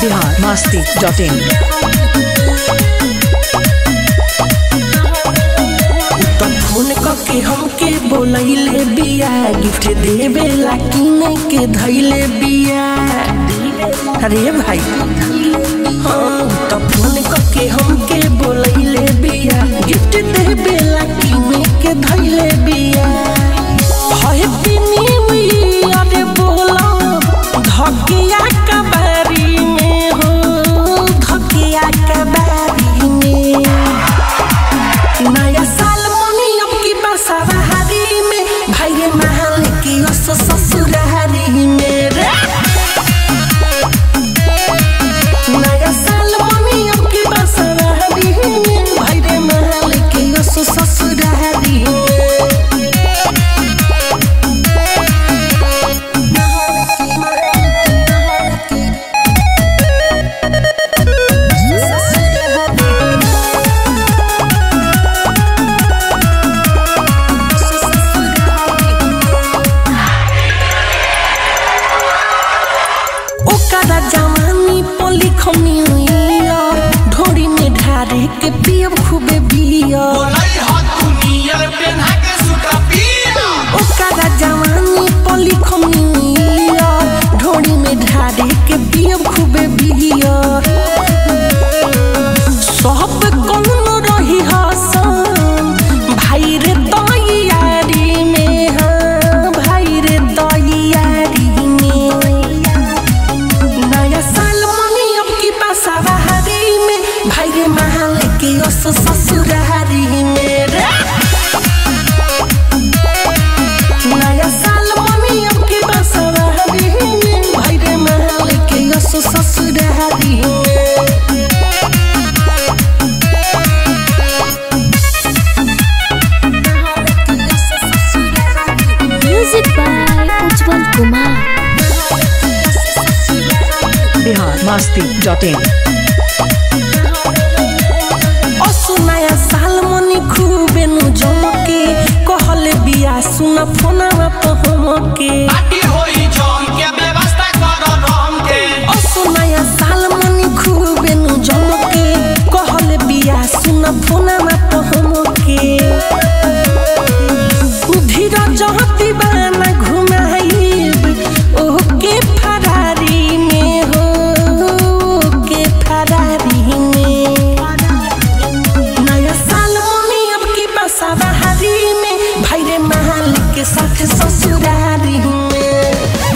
Bihar Masti dot इन तो phone करके हमके बोलैले बिया गिफ्ट देवे ला किने के धैले बिया अरे भाई हाँ तो फोन करके हमके बोलैले बिया गिफ्ट देवे ला किने के धैले बिया हैप्पी न्यू ईयर बोला धकिया कबारी में हो धकिया कबारी में नया साल मनी अब की बसवारी में भाई महल की ओस ससुरारी में रे नया साल मनी अब की बसवारी में भाई रे महल की ओस ससुरारी में ओकरा जवानी पली खमी ढोरी में ढारे के पियब खूबे बियर ओकरा जवानी पली खमी ढोरी में ढारे के पियब खूबे बियर सब कौन रही हसन भाई रे दयारी में हाँ भाई रे दयारी में नया साल मनी अब की बसवारी में भाई रे महल के ओस ससुरारी में रे नया साल मनी अब की बसवारी में भाई रे महल के ओस ससुरारी में music by Ujjwal Kumar Bihar Masti dot in असु नया साल मनी खूबे नु जमके कहले बिया सुन फोनवा पहमके असु नया साल मनी खूबे नु जमके कहले बिया सुन फोनवा पहमके धीरज दीवाना घुमाइब ओके फरारी में हो ओके फरारी में नया साल मनी अब की बसवारी में भाई रे महल के साथ ससुरारी में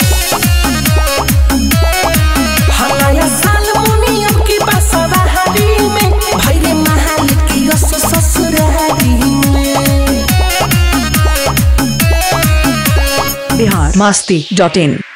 हाँ, नया साल मनी अब की बसवारी में भाई रे महल के यस ससुरारी में बिहार मस्ती डॉट इन